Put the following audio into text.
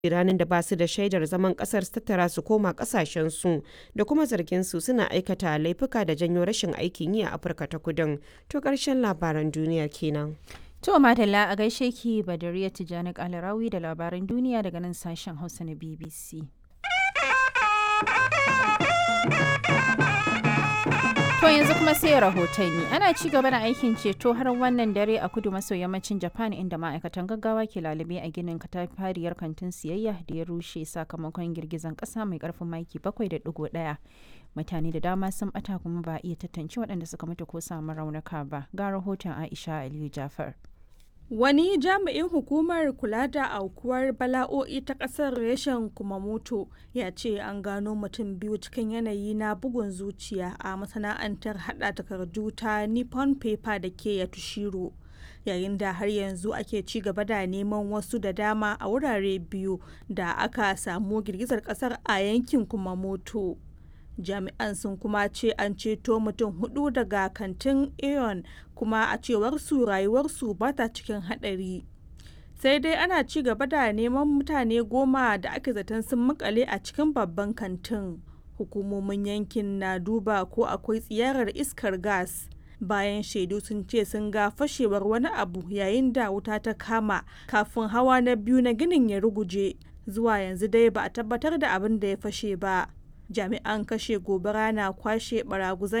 ranar da ba su da shaidar zaman kasar su tattara su koma kasashensu da kuma zargin su suna aikata laifuka da janyo rashin aikin yi a afirka ta kudin to karshen labaran duniyar kenan To Madalla a gaishe ki Badariya Tijjani Kalarawi da labaran duniya daga nan sashen Hausa na BBC. To yanzu kuma sai rahotanni ana ci gaba da aikin ceto har wannan dare a kudu maso yammacin Japan inda ma'aikatan gaggawa ke lalube a ginin katafariyar kantin siyayya da ya rushe sakamakon girgizan kasa mai karfin maki 7.1. Mutane da dama sun bata kuma ba a iya tantance waɗanda suka mutu ko samu raunuka ba. Ga rahoton Aisha Aliyu Jafar. Wani jami'in hukumar kula da aukuwar bala'o'i ta ƙasar reshen Kumamoto ya ce an gano mutum biyu cikin yanayi na bugun zuciya a masana'antar hada takardu ta Nippon Paper da ke Yatushiro. Yayin da har yanzu ake ci gaba da neman wasu da dama a wurare biyu da aka samu girgizar ƙasar a yankin Kumamoto. jami'an sun kuma ce an ceto mutum hudu daga kantin aeon kuma a cewar su rayuwarsu ba ta cikin hadari sai dai ana ci gaba da neman mutane goma da ake zaton sun makale a cikin babban kantin hukumomin yankin na duba ko akwai tsiyarar iskar gas bayan shaidu sun ce sun ga fashewar wani abu yayin da wuta ta kama kafin hawa na biyu na ginin ya ruguje zuwa yanzu dai ba a tabbatar da abin da ya fashe ba jami'an kashe gobara na kwashe baraguzan